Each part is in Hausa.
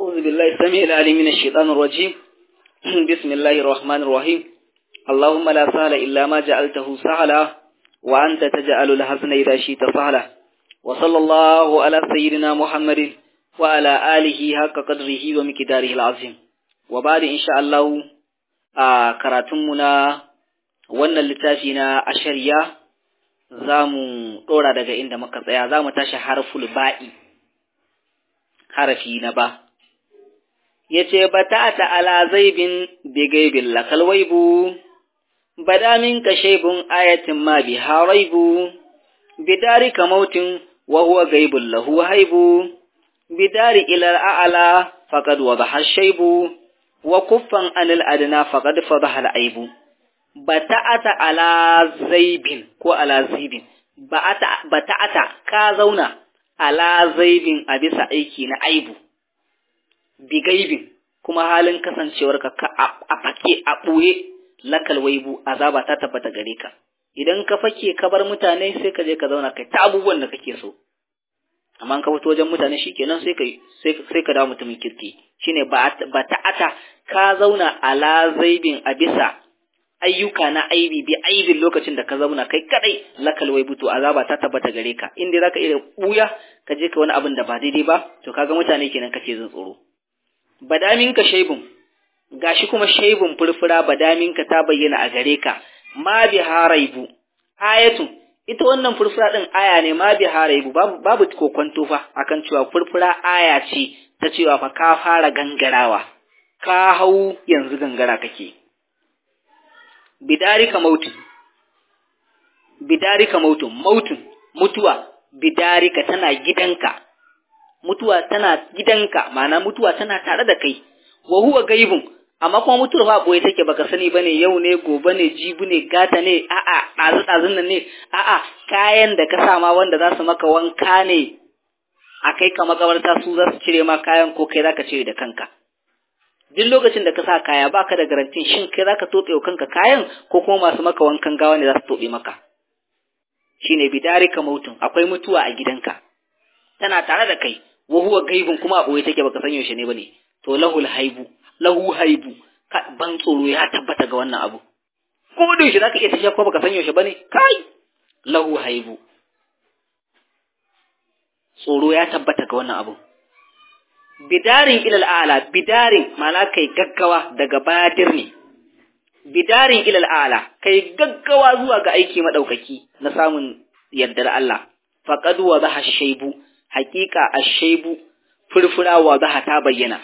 أعوذ بالله السميع العليم من الشيطان الرجيم بسم الله الرحمن الرحيم اللهم لا سهل إلا ما جعلته سهلا وأنت تجعل الحزن إذا شئت سهلا وصلى الله على سيدنا محمد وعلى آله حق قدره ومقداره العظيم وبعد إن شاء الله آه كراتمنا wannan littafi na ashariya za mu ɗora daga inda muka tsaya za mu tashi harful ba'i harafi na ba ya ce ba ta ta ala zaibin bigaibin lakal waibu bada min ka shaibun ayatin ma bi haraibu bidari ka mautin wa huwa gaibun lahu haibu bidari ilal a'ala faqad wa bahar shaibu wa kuffan anil adna faqad fadaha al aibu bata'ata ala zaibin ko ala zibin bata'ata ka zauna ala zaibin a bisa aiki na aibu bigaibin kuma halin kasancewarka ka a fake a ɓoye lakal waibu azaba ta tabbata gare ka idan ka fake ka bar mutane sai ka je ka zauna kai ta abubuwan da kake so amma ka fito wajen mutane shikenan sai ka sai ka dawo mutumin kirki shine bata'ata ka zauna ala zaibin a bisa ayyuka na aibi bi aibin lokacin da ka zauna kai kadai lakal wai butu azaba ta tabbata gare ka in dai zaka iya buya ka je ka wani abin da ba daidai ba to kaga mutane kenan kace jin tsoro badamin ka shaibun gashi kuma shaibun furfura badamin ka ta bayyana a gare ka ma bi haraibu ayatun ita wannan furfura din aya ne ma bi haraibu babu babu kokonto fa akan cewa furfura aya ce ta cewa fa ka fara gangarawa ka hau yanzu gangara kake bidarika mautun bidarika mautun mautun mutuwa bidarika tana gidanka mutuwa tana gidanka ma'ana mutuwa tana tare da kai wa huwa gaibun amma kuma mutuwar ba boye take baka sani bane yau ne gobe ne jibi ne gata ne a'a dazu dazun nan ne a'a kayan da ka sa ma wanda za su maka wanka ne a kai ka makabarta su za su cire ma kayan ko kai zaka cire da kanka duk lokacin da ka sa kaya baka da garantin shin kai zaka tobe wa kanka kayan ko kuma masu maka wankan gawa ne za su tobe maka shine bidarika mautun akwai mutuwa a gidanka tana tare da kai wa huwa gaibun kuma a boye take baka san yaushe ne bane to lahul haibu lahu haibu ban tsoro ya tabbata ga wannan abu ko da yaushe zaka iya tafiya ko baka san yaushe bane kai lahu haibu tsoro ya tabbata ga wannan abu bidarin ilal ala bidarin mana kai gaggawa daga badir ne bidarin ilal ala kai gaggawa zuwa ga aiki madaukaki na samun yardar Allah faqad wa zaha shaybu haqiqa ash-shaybu furfura wa zaha ta bayyana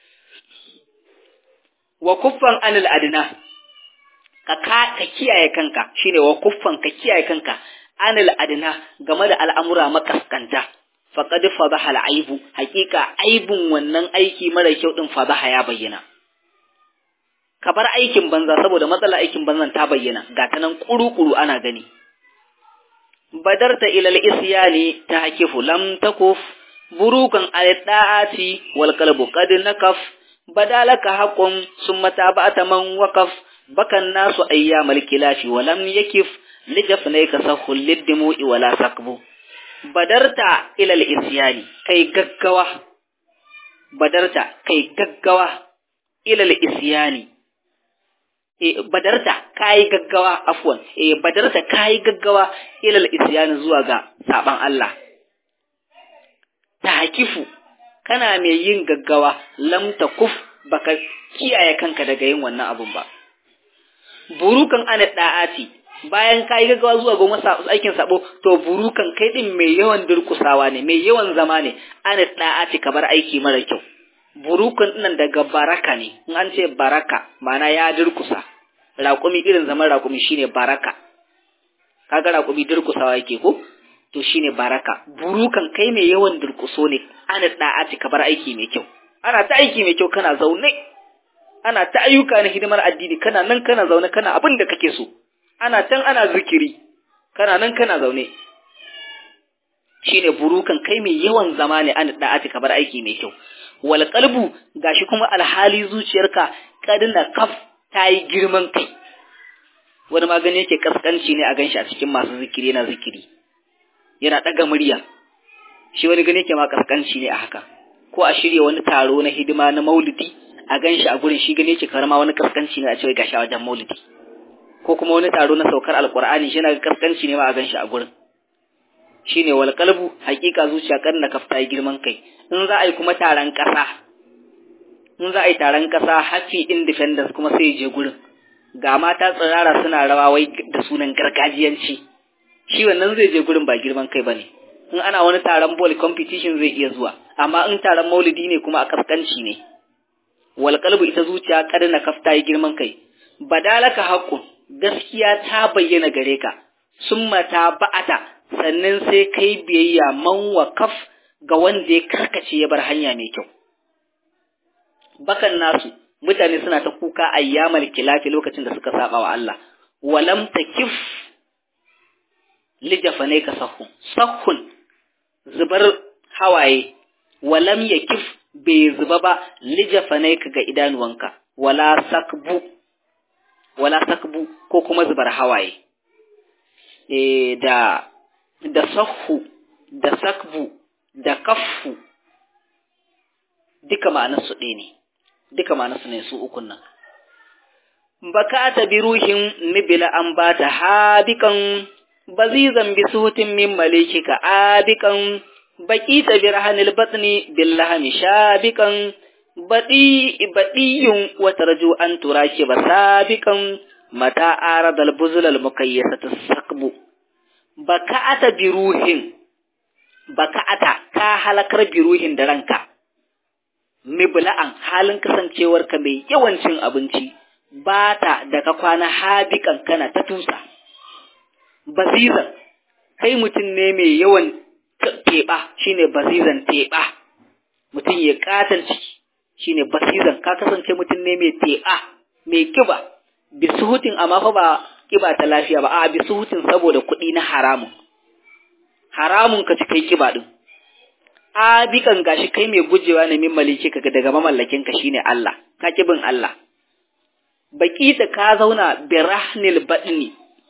wa kuffan anil adna ka ka kiyaye kanka shine wa kuffan ka kiyaye kanka anil adna game da al'amura makaskanta faqad fadaha al'aibu haqiqa aibun wannan aiki mara kyau din fadaha ya bayyana ka bar aikin banza saboda matsalar aikin banzan ta bayyana ga ta nan kuru-kuru ana gani badarta ila al-isyani tahkifu lam takuf burukan al-da'ati wal qalbu qad nakaf badalaka haqqun summa tabata man waqaf bakan nasu ayyamal kilafi wa lam yakif lijafnayka sahul lidmu'i wala sakbu badarta ilal isyani kai gaggawa badarta kai gaggawa ilal isyani e badarta kai gaggawa afwan e badarta kai gaggawa ilal isyani zuwa ga saban Allah tahkifu kana mai yin gaggawa lam takuf baka kiyaye kanka daga yin wannan abun ba burukan ana da'ati bayan ka yi gaggawa zuwa ga masa aikin sabo to burukan kai din mai yawan durkusawa ne mai yawan zama ne an da'ati ka bar aiki mara kyau burukan nan daga baraka ne in an ce baraka mana ya durkusa raƙumi irin zaman raƙumi shine baraka kaga raƙumi durkusawa yake ko to shine baraka burukan kai mai yawan durkuso ne an da'ati ka bar aiki mai kyau ana ta aiki mai kyau kana zaune ana ta ayyuka na hidimar addini kana nan kana zaune kana abin da kake so ana can ana zikiri kana nan kana zaune shine burukan kai mai yawan zama ne an da'ati ka bar aiki mai kyau wal qalbu gashi kuma alhali zuciyarka kadina kaf tayi girman kai wani magani yake kaskanci ne a ganshi a cikin masu zikiri yana zikiri yana daga murya shi wani gani yake ma kaskanci ne a haka ko a shirya wani taro na hidima na maulidi a gan shi a gurin shi gane ce karama wani kaskanci ne a cewa gashi a wajen maulidi ko kuma wani taro na saukar alkur'ani shi na kaskanci ne ma a gan shi a gurin shine wal qalbu hakika zuciya kan na kafta yi girman kai in za a yi kuma taron kasa in za a yi taron kasa happy independence kuma sai je gurin ga mata tsirara suna rawa wai da sunan gargajiyanci shi wannan zai je gurin ba girman kai bane in ana wani taron ball competition zai iya zuwa amma in taron maulidi ne kuma a kaskanci ne wal qalbu ita zuciya kada na kafta yi girman kai badalaka haqqun gaskiya ta bayyana gare ka summa ta ba'ata sannan sai kai biyayya man wakaf ga wanda ya karkace ya bar hanya mai kyau bakan nasu mutane suna ta kuka ayyamal kilafi lokacin da suka saba wa Allah walam takif lijafane ka sahun sahun zubar hawaye walam yakif bai zuba ba lijafane ka ga idanuwanka wala sakbu wala sakbu ko kuma zubar hawaye e, da da sahhu da sakbu da kaffu duka ma'anarsu ɗaya ne duka ma'anarsu ne su ukun nan baka ta bi ruhin nibila an ba ta habikan bazizan bi suhutin min malikika abikan baki ta bi rahanil batni billahami shabikan baɗi baɗiyun wata raju an turaki ba sabikan mata aradal buzulal mukayyasatu sakbu baka'ata biruhin baka'ata ka halakar biruhin da ranka mibla'an halin kasancewarka mai yawancin abinci ba ta da ka kwana habikan kana ta tusa bazizan kai mutum ne mai yawan teɓa shine bazizan teɓa mutum ya katar ciki shine basizan ka kasance mutum ne mai teɓa mai kiba bisuhutin amma fa ba kiba ta lafiya ba a bisuhutin saboda kuɗi na haramun haramun ka ci kai kiba din a bikan gashi kai mai gujewa ne min maliki ka daga mamallakin ka shine Allah ka kibin Allah baki ta ka zauna birahnil badni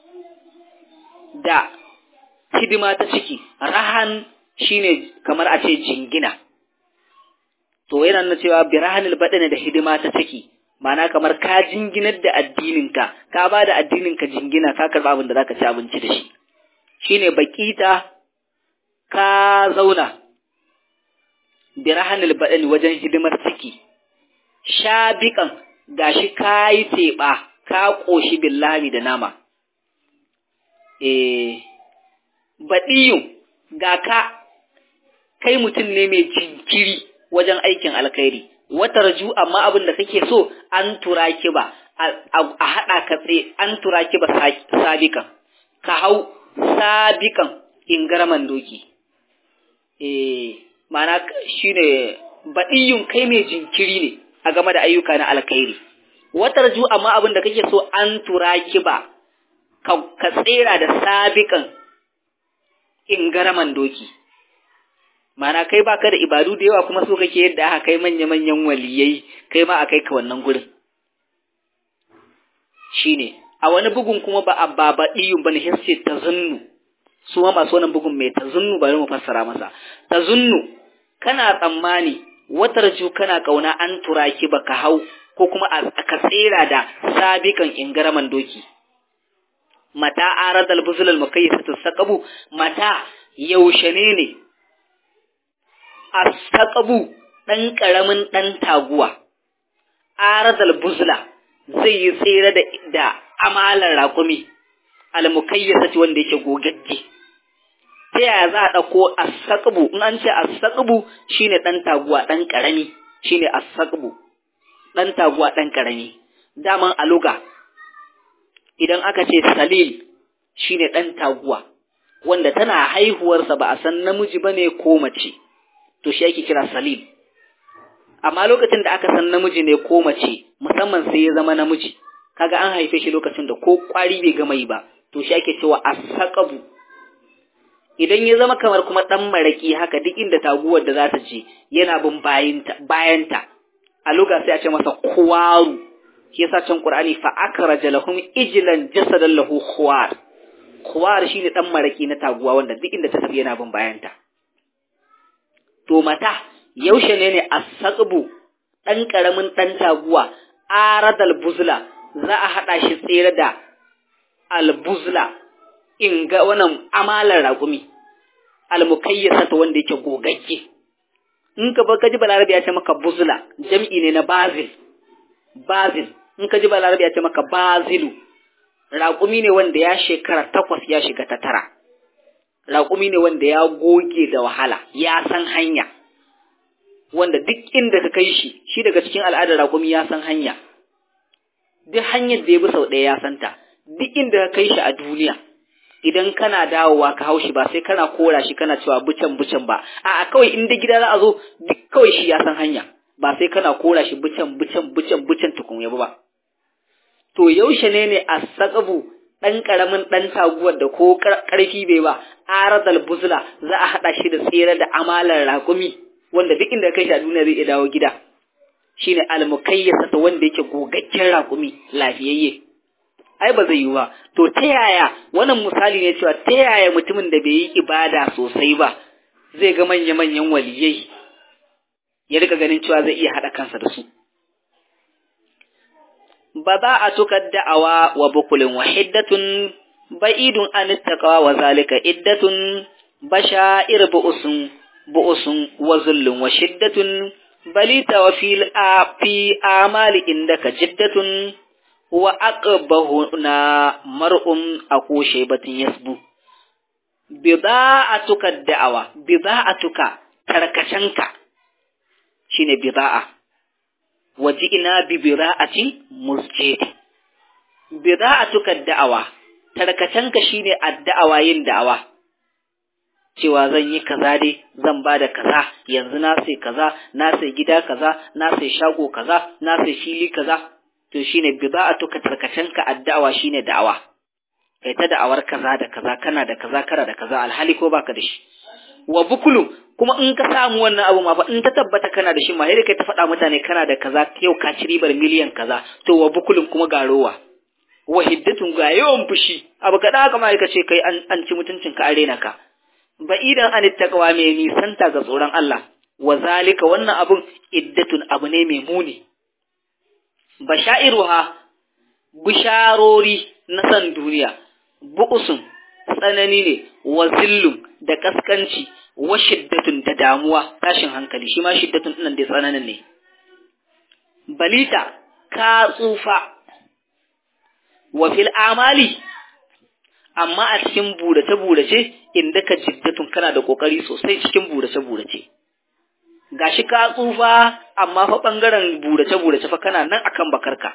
da hidima ta ciki rahan shine kamar a ce jingina to yana nuna cewa birahanil badani da hidima ta ciki ma'ana kamar ka jinginar da addininka ka ba da addininka jingina ka karba abin da zaka ci abinci da shi shine bakita ka zauna birahanil badani wajen hidimar ciki shabikan gashi kayi teɓa ka ƙoshi billahi da nama eh baɗiyun ga ka kai mutum ne mai jinkiri wajen aikin alkhairi wata raju amma abin da kake so an tura ki ba a haɗa ka tsaye an tura ki ba sabikan ka hau sabikan ingaraman doki eh mana shine baɗiyun kai mai jinkiri ne a game da ayyuka na alkhairi wata raju amma abin da kake so an tura ki ba ka tsera da sabikan ingaraman doki Mana kai baka da ibadu da yawa kuma so kake yadda aka kai manya-manyan waliyai kai ma a kai ka wannan gurin. Shine, a wani bugun kuma ba a babaɗiyun ba ne hissi ta zunnu, su ma masu wannan bugun mai ta zunnu bari mu fassara masa. Ta zunnu, kana tsammani, watar ju kana ƙauna an tura ki ba ka hau ko kuma ka tsera da sabikan ingaraman doki. Mata aradal buzulal mukayyasatu saqabu mata yaushe ne ne astaqabu ɗan ƙaramin ɗan taguwa aradal buzla zai yi tsere da, da amalar raƙumi almukayyasati wanda yake gogagge ta yaya za a ɗauko astaqabu in an ce astaqabu shine ɗan taguwa ɗan ƙarami shine astaqabu ɗan taguwa ɗan ƙarami daman aluga idan aka ce salil shine ɗan taguwa wanda tana haihuwarsa ba a san namiji bane ko mace to shi ake kira salim amma lokacin da aka san namiji ne ko mace musamman sai ya zama namiji kaga an haife shi lokacin da ko kwari bai gama yi ba to shi ake cewa asaqabu idan ya zama kamar kuma dan maraki haka duk inda taguwar da za ta je yana bin bayanta bayanta a lokacin sai a ce masa kuwaru shi yasa can qur'ani fa akraja lahum ijlan jasadan lahu khuwar khuwar shine dan maraki na taguwa wanda duk inda ta tafi yana bin bayanta to mata yaushe ne ne as-saqbu dan karamin dan taguwa aradal buzla za a hada shi tsere da al-buzla in ga wannan amalar raƙumi al-mukayyasa ta wanda yake gogagge in ka ba ka ji balarabi ya ce maka buzla jam'i ne na bazil bazil in ka ji balarabi ya ce maka bazilu raƙumi ne wanda ya shekara takwas ya shiga ta tara raƙumi ne wanda ya goge da wahala ya san hanya wanda duk inda ka kai shi shi daga cikin al'adar raƙumi ya san hanya duk hanyar da ya bi sau ɗaya ya santa duk inda ka kai shi a duniya idan kana dawowa ka hau shi ba sai kana kora shi kana cewa bucan bucan ba a'a kawai inda gida za a zo duk kawai shi ya san hanya ba sai kana kora shi bucan bucan bucan bucan tukun ya ba to yaushe ne ne a sakabu ɗan ƙaramin ɗan taguwar da ko ƙarfi bai ba aradal buzla za a haɗa shi da tsere da amalar raƙumi wanda duk inda kai shi a duniya zai iya dawo gida shine almukayyasa ta wanda yake gogaggen raƙumi lafiyayye ai ba zai yi ba to ta yaya wannan misali ne cewa ta yaya mutumin da bai yi ibada sosai ba zai ga manya-manyan waliyai ya rika ganin cewa zai iya haɗa kansa da su ba za a tukar da'awa wa bukulin wa hiddatun ba'idun an taqwa wa zalika iddatun bashair bu'usun bu'usun wa zullun wa shiddatun balita wa fil a fi amali indaka jiddatun wa aqbahuna mar'un aqu shaybatin yasbu bida'atuka da'awa bida'atuka tarkacenka shine bida'a waji'ina bi bida'atin musjid bida'atuka da'awa tarkacenka shine addu'awa yin da'awa cewa zan yi kaza dai zan ba da kaza yanzu na sai kaza na sai gida kaza na sai shago kaza na sai fili kaza to shine bida'atuka tarkacenka addu'awa shine da'awa kai ta da'awar kaza da kaza kana da kaza kana da kaza alhali ko baka da shi wa bukulu kuma in ka samu wannan abu ma fa in ta tabbata kana da shi ma sai kai ta faɗa mutane kana da kaza yau ka ci ribar miliyan kaza to wa bukulun kuma ga rowa wa hiddatun ga yawan fushi abu kada haka ma ka ce kai an, an ci mutuncin ka arena ka ba idan an taqwa mai nisanta ga tsoron Allah wa zalika wannan abun iddatun abu ne mai muni bashairuha bisharori na san duniya bu'usun tsanani ne wa zillun da kaskanci wa shiddatun da damuwa tashin hankali shi ma shiddatun ɗin da tsananin ne balita ka tsufa wa fil amali amma a cikin burace burace inda ka jiddatun kana da kokari sosai cikin burace burace gashi ka tsufa amma fa bangaren burace burace fa kana nan akan bakarka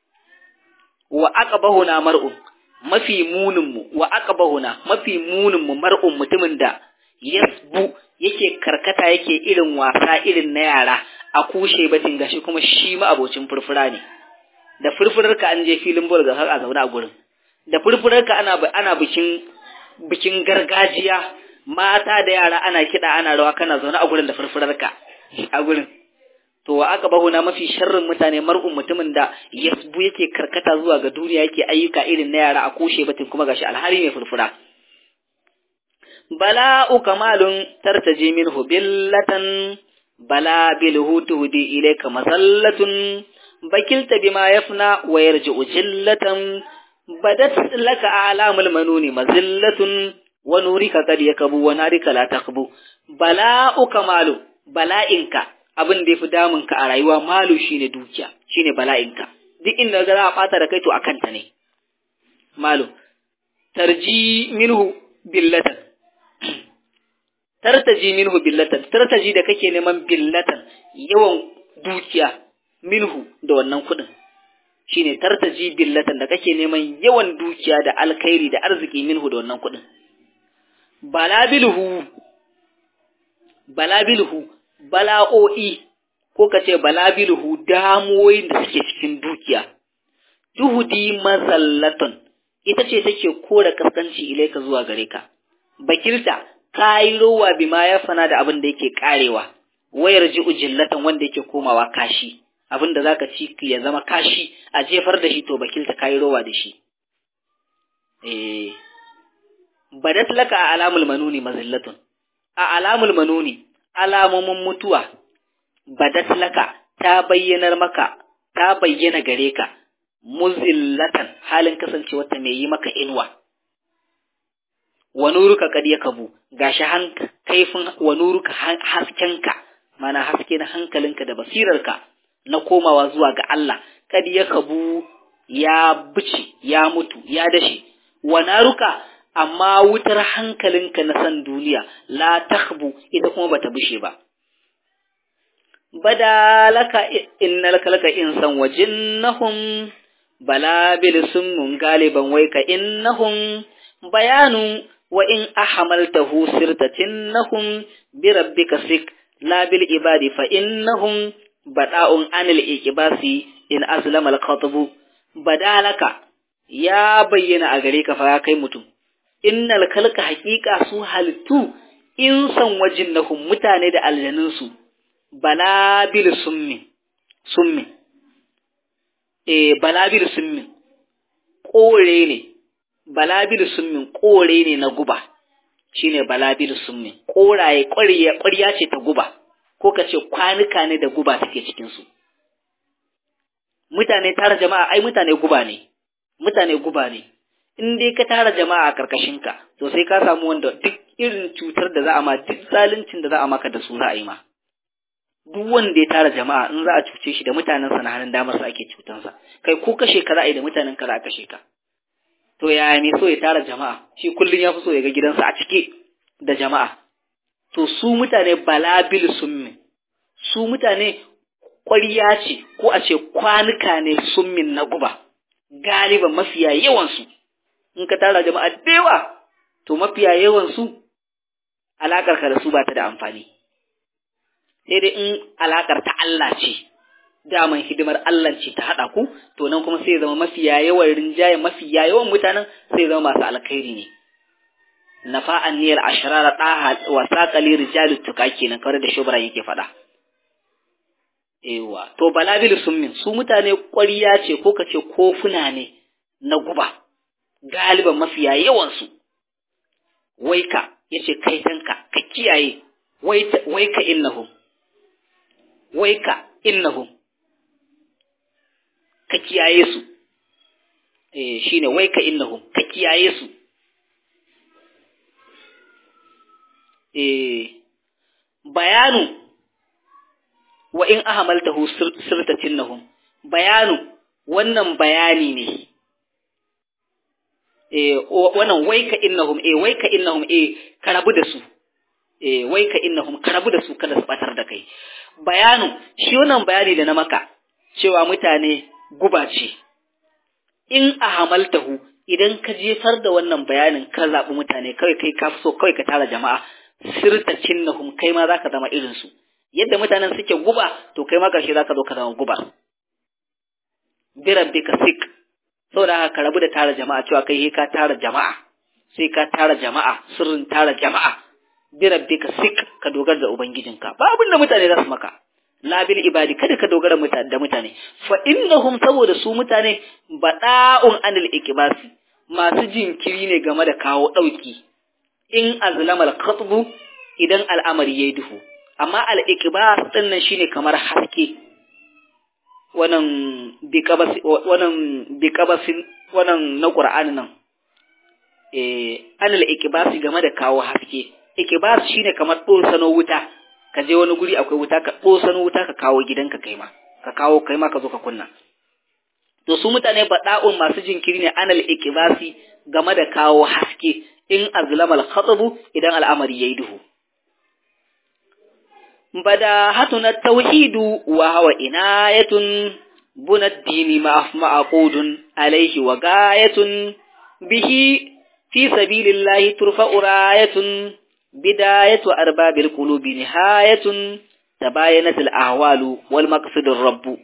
wa aqbahuna mar'un mafi muninmu wa aqbahuna mafi muninmu mar'un mutumin da yasbu yake karkata yake irin wasa irin na yara a kushe batin gashi kuma shi ma abocin furfura ne da furfurarka an je filin bol ga har a zaune a gurin da furfurarka ana ana bikin bikin gargajiya mata da yara ana kiɗa ana rawa kana zaune a gurin da furfurarka a gurin to wa aka bahu na mafi sharrin mutane mar'un mutumin da yasbu yake karkata zuwa ga duniya yake ayyuka irin na yara a kushe batin kuma gashi alhari mai furfura bala'u kamalun tartaji minhu billatan bala bilhu tuhdi ilayka masallatun bakilta bima yafna wa yarji'u jillatan badat laka alamul manuni mazillatun wa nurika qad yakabu wa narika la taqbu bala'u kamalu bala'inka abin da yafi damun ka a rayuwa malu shine dukiya shine bala'inka duk inda za a bata da kai to akan ta ne malu tarji minhu billatan tartaji minhu billatan tartaji da kake neman billatan yawan dukiya minhu da wannan kuɗin shine tartaji billatan da kake neman yawan dukiya da alkhairi da arziki minhu da wannan kuɗin balabilhu balabilhu bala'o'i ko kace balabilhu damuwoyin da suke cikin dukiya tuhudi mazallatun ita ce take kora kaskanci ilaika zuwa gare ka bakilta kayi rowa bima ya fana da abin da yake karewa wayar ji ujillatan wanda yake komawa kashi abin da zaka ci ya zama kashi a jefar da shi to bakilta kayi rowa da shi eh badat laka a alamul manuni mazillatun a alamul manuni alamomin mutuwa badat laka ta bayyanar maka ta bayyana gare ka muzillatan halin kasancewa ta mai yi maka inuwa wa nuruka kad yakabu gashi han kaifin wa nuruka haskenka mana haske na hankalinka da basirarka na komawa zuwa ga Allah kad yakabu ya bici ya mutu ya dashe wa naruka amma wutar hankalinka na san duniya la takhbu ita kuma bata bushe ba badalaka innal kalaka insan wajinnahum bala bil summun galiban waika innahum bayanu wa in ahamaltahu sirtatinnahum bi rabbika sik la bil ibadi fa innahum bada'un anil ikibasi in aslama al khatbu badalaka ya bayyana a gare ka fa kai mutum innal kalka haqiqa su halittu in san wajinnahum mutane da aljanunsu balabil summi summi eh balabil summi kore ne balabil summin kore ne na guba shine balabil summi koraye ƙwarya ƙwarya ce ta guba ko ka ce kwanuka ne da guba take cikin su mutane tara jama'a ai mutane guba ne mutane guba ne in dai ka tara jama'a a karkashin ka to sai ka samu wanda duk irin cutar da za a ma duk zaluncin da za a maka da su za a yi ma duk wanda ya tara jama'a in za a cuce shi da mutanen sa na hannun damar sa ake cutansa kai ko kashe ka za a yi da mutanen ka za a kashe ka to yaya ne so ya tara jama'a shi kullum ya fi so ya ga gidansa a cike da jama'a to su mutane balabil summi su mutane ƙwarya ce ko a ce kwanuka ne summin na guba galiban mafiya yawansu in ka tara jama'a da yawa to mafiya yawansu alaƙar ka da su ba ta da amfani sai dai in alaƙar ta Allah ce daman hidimar Allah ce ta haɗa ku to nan kuma sai zama mafiya yawan rinjaye mafiya yawan mutanen sai zama masu alkhairi ne nafa'an niyar ashrara ɗaha wa saƙali rijalu tuka kenan kawai da shubran yake faɗa ewa to balabil summin su mutane ƙwariya ce ko ka ce kofuna ne na guba galiban mafiya yawansu waika yace kai tanka ka kiyaye waika innahum waika innahum ka kiyaye su eh shine waika innahum ka kiyaye su eh bayanu wa in ahamaltahu sirtatinnahum bayanu wannan bayani ne eh wannan waika innahum eh waika innahum eh karabu da su eh waika innahum karabu da su kada su batar da kai bayanu shi wannan bayani da na maka cewa mutane guba ce in ahamaltahu idan ka jefar da wannan bayanin ka zaɓi mutane kawai kai ka so kawai ka tara jama'a sirtatinnahum kai ma zaka zama irin su yadda mutanen suke guba to kai ma karshe zaka zo ka zama guba bi rabbika sik saboda haka ka rabu da tara jama'a cewa kai ka tara jama'a sai ka tara jama'a sirrin tara jama'a bi rabbika sik ka dogara da ubangijinka ba abin da mutane za su maka la bil ibadi kada ka dogara da mutane fa innahum saboda su mutane bada'un anil ikbasi masu jinkiri ne game da kawo dauki in azlamal khatbu idan al'amari yayi duhu amma al ikbas din nan shine kamar haske wannan biqabas wannan biqabasin wannan na qur'ani nan eh anil ikbasi game da kawo haske ikbas shine kamar sano wuta ka je wani guri akwai wuta ka sano wuta ka kawo gidanka kai ma ka kawo kai ma ka zo ka kunna to su mutane bada'un masu jinkiri ne anal ikbasi game da kawo haske in azlamal khatabu idan al'amari yayi duhu bada hatuna tauhidu wa hawa inayatun bunad dini ma'aqudun alaihi wa gayatun bihi fi sabilillahi turfa'u rayatun bidayatu arbabil qulubi nihayatun tabayanat al-ahwalu wal maqsidur rabbu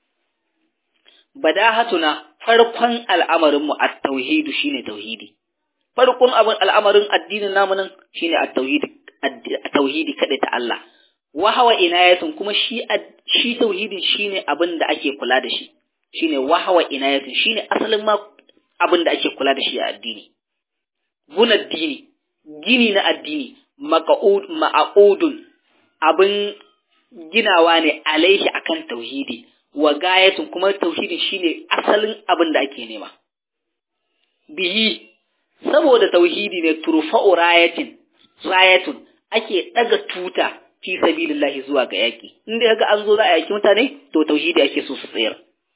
badahatuna farkon al'amarin mu at-tauhid shine tauhidi farkon abin al'amarin addinin namu nan shine at-tauhid at-tauhidi kada ta Allah wa hawa inayatun kuma shi shi tauhidin shine abin da ake kula da shi shine wa hawa inayatun shine asalin ma abin da ake kula da shi a addini bun addini gini na addini maqud ma'qudun abin ginawa ne alaihi akan tauhidi wa gayatun kuma tauhidin shine asalin abin da ake nema bihi saboda tauhidi ne turfa'u rayatin rayatun ake daga tuta fi sabilillahi zuwa ga yaki inda kaga an zo za a yaki mutane to tauhidi ake so su tsayar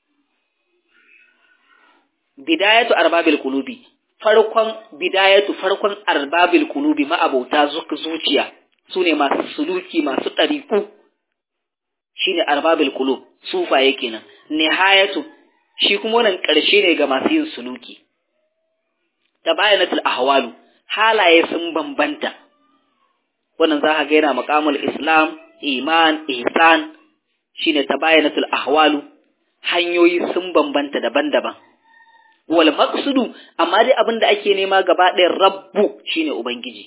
bidayatu arbabil qulubi farkon bidayatu farkon arbabil qulubi ma'abauta zuciya sune masu suluki masu ɗariku shine arbabil qulub sufaye kenan nihayatu shi kuma wannan ƙarshe ne ga masu yin suluki tabayanatul ahwalu halaye sun bambanta wannan za ka ga yana maqamul islam iman ihsan shine tabayanatul ahwalu hanyoyi sun bambanta daban-daban wal maqsudu amma dai abin da ake nema gaba ɗaya rabbu shine ubangiji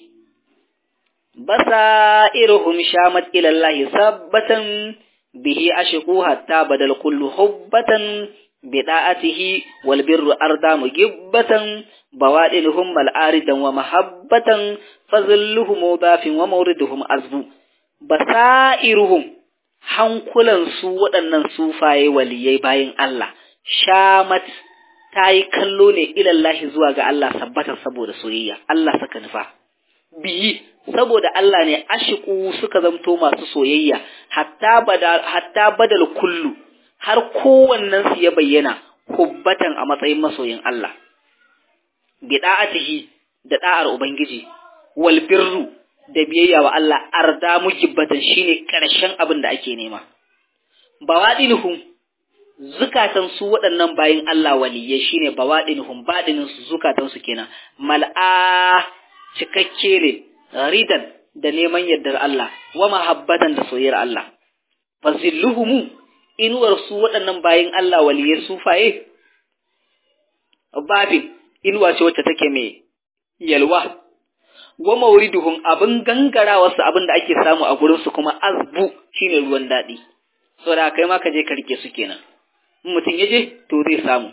basairuhum shamat ila Allah sabbatan bihi ashqu hatta badal kullu hubbatan bida'atihi wal birru arda mugibbatan bawadilhum mal aridan wa mahabbatan fazilluhum dafin wa mawriduhum azbu basairuhum hankulan su waɗannan sufaye waliyai bayin Allah shamat ta yi kallo ne ilallahi zuwa ga Allah sabbatar saboda soyayya Allah saka nufa biyi saboda Allah ne ashiku suka zamto masu soyayya hatta badal hatta badal kullu har kowannen su ya bayyana hubbatan a matsayin masoyin Allah bida'atihi da da'ar ubangiji wal birru da biyayya wa Allah arda mujibbatan shine karshen abin da ake nema bawadinuhum zukatan su waɗannan bayin Allah waliyai shine bawadinuhum badinin su zukatan su kenan mal'a cikakke ne ridan da neman yardar Allah wa mahabbatan da soyayyar Allah fazilluhum inuwar su waɗannan bayin Allah waliyai sufaye babin inuwa ce wacce take mai yalwa wa mauriduhum abin gangarawa su abin da ake samu a gurin su kuma azbu shine ruwan daɗi saboda kai ma ka je ka rike su kenan mutum ya je to zai samu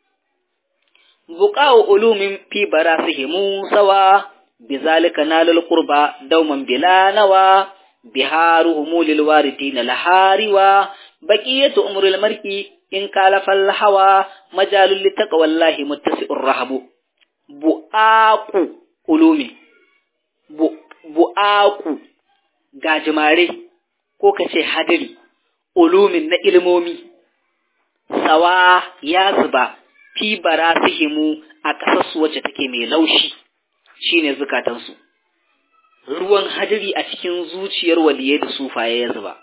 buqa'u ulumin fi barasihimu sawa bizalika nalul qurba dauman bila nawa biharuhum lil waridina lahariwa baqiyatu umril mar'i in kalafa al hawa majalul litaqwallahi muttasi'ur rahabu bu'aqu ulumi bu, bu'aqu gajimare ko kace hadiri ulumin na ilmomi sawa ya zuba fi barasihimu a ƙasarsu wacce take mai laushi shine zukatansu ruwan hadiri a cikin zuciyar waliye da sufaye ya zuba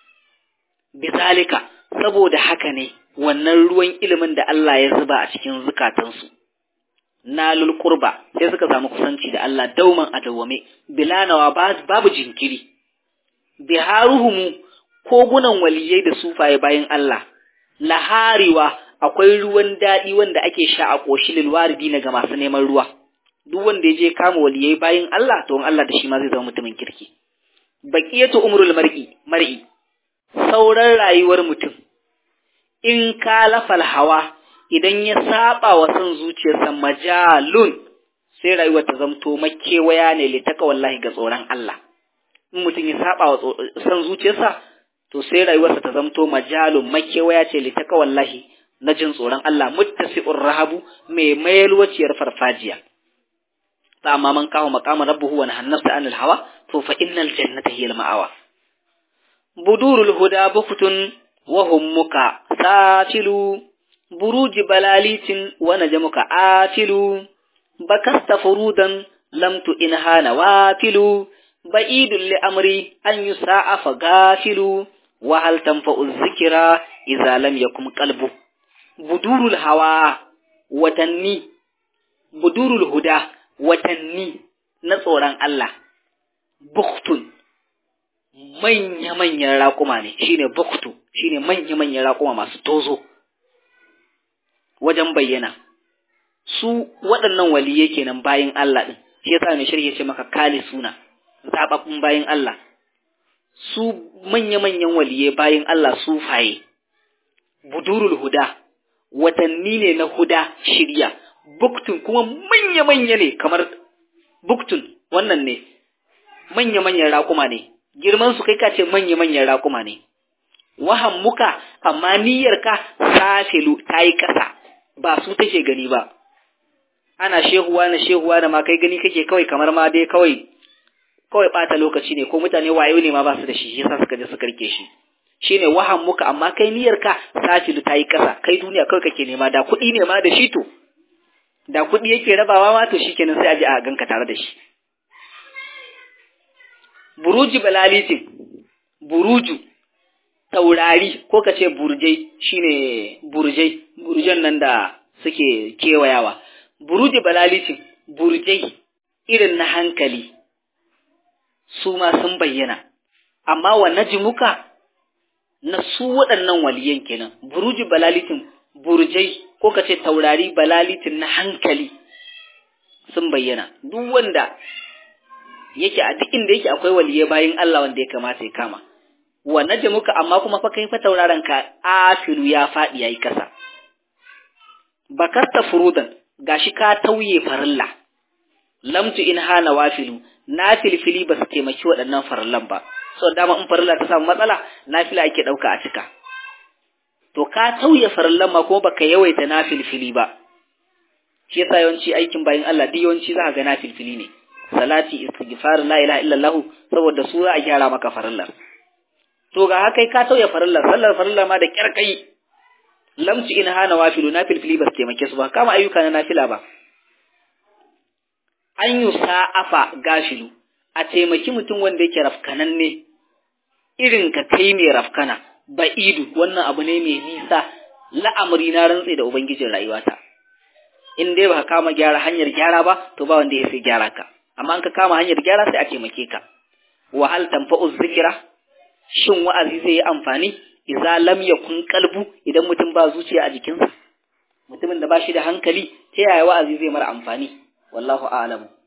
bizalika saboda haka ne wannan ruwan ilimin da Allah ya zuba a cikin zukatansu nalul qurba sai suka samu kusanci da Allah dauman a dawwame bilanawa babu jinkiri biharuhumu kogunan waliyai da sufaye bayan Allah lahariwa akwai ruwan daɗi wanda ake sha a ƙoshi lilwaridi na ga masu neman ruwa duk wanda ya je kama waliyai bayan Allah to Allah da shi ma zai zama mutumin kirki baqiyatu umrul mar'i mar'i sauran rayuwar mutum in kalafal hawa idan ya saba wa son zuciyarsa majalun sai rayuwar ta zamto makewaya ne litaka wallahi ga tsoron Allah in mutum ya saba wa son zuciyarsa to sai rayuwarsa ta zamto majalun makewaya ce litaka wallahi na jin tsoron Allah muttasi'ur rahabu mai mayalwaciyar farfajiya fa amma man kawo maqama rabbuhu wa nahannasa anil hawa to fa innal jannata hiya ma'awa budurul huda bukutun wa hummuka safilu buruji balalitin wa najmuka afilu bakasta furudan lam tu inha nawafilu ba'idul li amri an yusa'a fa gafilu wa hal tanfa'u dhikra idza lam yakum qalbu budurul hawa watanni budurul huda watanni na tsoron Allah buktun manya-manyan raƙuma ne shine buktu shine manya-manyan raƙuma masu tozo wajen bayyana su waɗannan waliyai kenan bayin Allah ɗin shi yasa mai shirye ce maka kali suna zaɓaɓɓun bayin Allah su manya-manyan waliyai bayin Allah su faye budurul huda watanni ne na huda shirya buktun kuma manya-manya ne kamar buktun wannan ne manya-manyan raƙuma ne girman su kai ka ce manya manyan raƙuma ne wahan muka amma niyyarka safilu ta yi ƙasa ba su take gani ba ana shehuwa na shehuwa da ma kai gani kake kawai kamar ma dai kawai kawai ɓata lokaci ne ko mutane wayo ne ma ba su da shi yasa suka je suka rike shi shine wahan muka amma kai niyyarka safilu ta yi ƙasa kai duniya kawai kake nema da kuɗi ne ma da shi to da kuɗi yake rabawa ma to shikenan sai a je a ganka tare da shi buruji balalitin buruju taurari ko ka ce burjai shine burjai burjan nan da suke kewayawa buruji balalitin burjai irin na hankali su ma sun bayyana amma wa najmuka na su waɗannan waliyan kenan buruji balalitin burjai ko ka ce taurari balalitin na hankali sun bayyana duk wanda yake a duk inda yake akwai waliye bayin Allah wanda ya kamata ya kama wa najmuka amma kuma fa kai fa tauraron ka afilu ya faɗi yayi kasa bakarta furudan gashi ka tauye farilla lamtu in hana wafilu na filfili ba su taimaki waɗannan farillan ba so dama in farilla ta samu matsala nafila ake ɗauka a cika to ka tauye farillan ma kuma baka yawaita na filfili ba shi yasa yawanci aikin bayin Allah duk yawanci za ka ga na filfili ne salati istighfar la ilaha illallah saboda su za a gyara maka farillar to ga haka ka tauye farillar sallar farillar ma da kyarkai lamci in hana wafilu na filfili ba su taimake su ba kama ayyuka na nafila ba an yi sa'afa gashilu a taimaki mutum wanda yake rafkananne irin ka kai mai rafkana ba'idu wannan abu ne mai nisa la'amari na rantse da ubangijin rayuwata in dai ba kama gyara hanyar gyara ba to ba wanda ya sai gyara ka amma in ka kama hanyar gyara sai a taimake ka wahal tanfa'u zikira shin wa'azi zai yi amfani idza lam yakun qalbu idan mutum ba zuciya a jikinsa mutumin da ba shi da hankali ta yaya wa'azi zai mara amfani wallahu a'lamu